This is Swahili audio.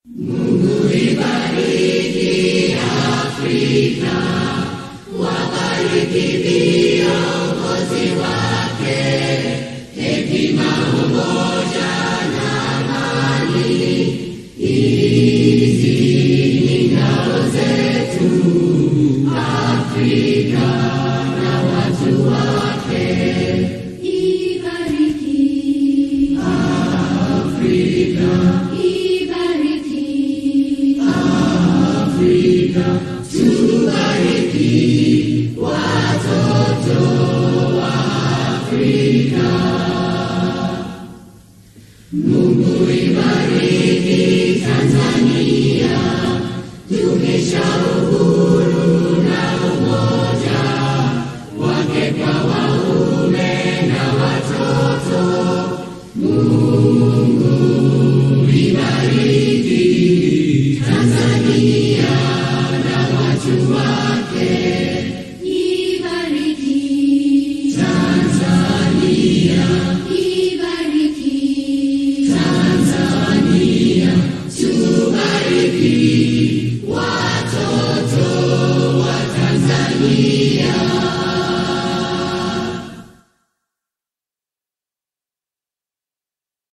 Ibariki Afrika, ibariki Afrika, tubariki watoto wa Afrika. Mungu ibariki Tanzania, dumisha uhuru na umoja wake kwa waume na watoto. Mungu ibariki Tanzania na watu wake. Ibariki Tanzania, ibariki Tanzania, tubariki watoto wa Tanzania.